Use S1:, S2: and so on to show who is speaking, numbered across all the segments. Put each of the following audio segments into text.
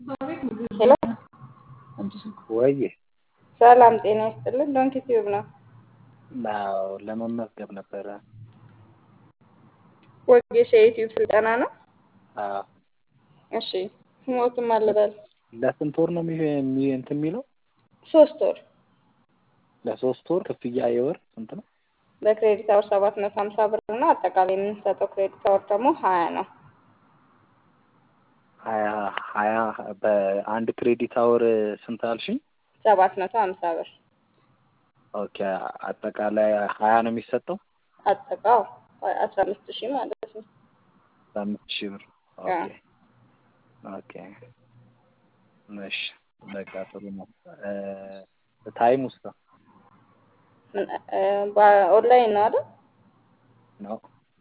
S1: ሄሎ
S2: ወይዬ
S1: ሰላም ጤና ይስጥልን። ዶንኪ ቲዩብ ነው።
S2: አዎ ለመመዝገብ ነበረ።
S1: ወጌሻ የዩቲዩብ ስልጠና ነው።
S2: አዎ
S1: እሺ ስሞትም አልበል
S2: ለስንት ወር ነው የሚ- የሚ- እንትን የሚለው?
S1: ሶስት ወር
S2: ለሶስት ወር ክፍያ የወር ስንት ነው?
S1: በክሬዲት አወር ሰባት መቶ ሀምሳ ብር ነው። አጠቃላይ የምንሰጠው ክሬዲት አወር ደግሞ ሀያ ነው።
S2: ሀያ ሀያ በአንድ ክሬዲት አወር ስንት አልሽኝ?
S1: ሰባት መቶ ሀምሳ ብር
S2: ኦኬ አጠቃላይ ሀያ ነው የሚሰጠው?
S1: አጠቃው አስራ አምስት ሺህ ማለት ነው።
S2: በአምስት ሺህ ብር ኦኬ ኦኬ እሺ በቃ ጥሩ ነው። ታይም ውስጥ
S1: ምን- እ፣ በኦንላይን ነው አይደል?
S2: ነው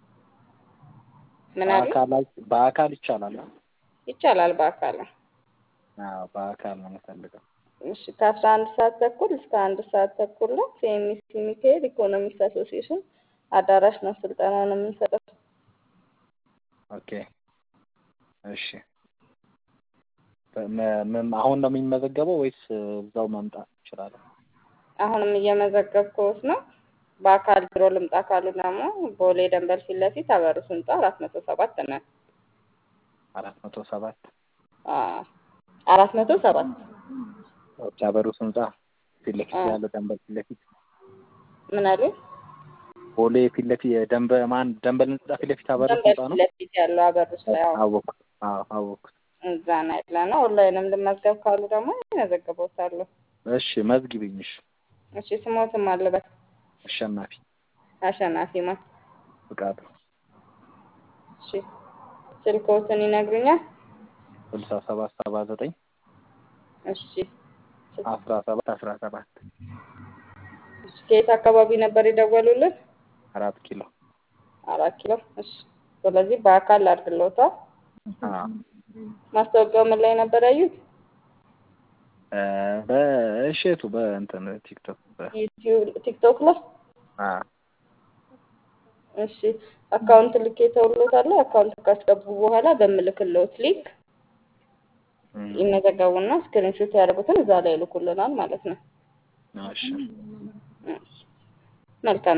S1: ምን አሉ?
S2: በአካል በአካል ይቻላል?
S1: ይቻላል በአካል ነው።
S2: አዎ በአካል ነው የምፈልገው።
S1: እሺ ከአስራ አንድ ሰዓት ተኩል እስከ አንድ ሰዓት ተኩል ነው። ሴሚሲ ሚካኤል ኢኮኖሚክስ አሶሲዬሽን አዳራሽ ነው ስልጠናውን የምንሰጠው።
S2: ኦኬ እሺ በ- ም- አሁን ነው የሚመዘገበው ወይስ እዛው መምጣት እችላለሁ?
S1: አሁንም እየመዘገብኩት ነው። በአካል ቢሮ ልምጣ ካሉ ደግሞ ቦሌ ደንበል ፊት ለፊት አበሩ ስንጣ አራት መቶ ሰባት ነን።
S2: አራት መቶ ሰባት
S1: አዎ፣ አራት መቶ ሰባት
S2: ኦኬ አበሩ ህንጻ ፊት ለፊት
S1: አዎ።
S2: ያለው ደንበል ፊት ለፊት
S1: ምን አሉ?
S2: ቦሌ ፊት ለፊት ደንበ ማን ደንበል ህንጻ ፊት ለፊት አበሩ
S1: ደንበል
S2: ህንጻ
S1: ፊት
S2: ነው?
S1: ለፊት ያለው አበሩስ ላይ አዎ፣
S2: አወኩት። አዎ አወኩት።
S1: እዛ ነው ያለ ነው። ኦንላይንም ልመዝገብ ካሉ ደግሞ ይመዘግቦታለሁ።
S2: እሺ መዝግቢኝ። እሺ
S1: እሺ ስሞትም አለበት
S2: አሸናፊ
S1: አሸናፊ ማን?
S2: ፍቃዱ
S1: እሺ ስልክዎትን ይነግሩኛል?
S2: ስልሳ ሰባት ሰባ ዘጠኝ
S1: እሺ
S2: አስራ ሰባት አስራ ሰባት
S1: እሺ ከየት አካባቢ ነበር የደወሉልን?
S2: አራት ኪሎ
S1: አራት ኪሎ። እሺ ስለዚህ በአካል አድርግሎታል።
S2: አዎ
S1: ማስታወቂያው ምን ላይ ነበር ያዩት?
S2: እ፣ በእሸቱ በእንትን ቲክቶክ በ
S1: ዩቲዩብ፣ ቲክቶክ ላይ።
S2: አዎ
S1: እሺ አካውንት ልኬ ተውሎታል። አካውንት ካስገቡ በኋላ በምልክልዎት ሊንክ
S2: እም፣
S1: ይመዘገቡና ስክሪንሾት ያደርጉትን እዛ ላይ ይልኩልናል ማለት ነው።
S2: እሺ
S1: መልካም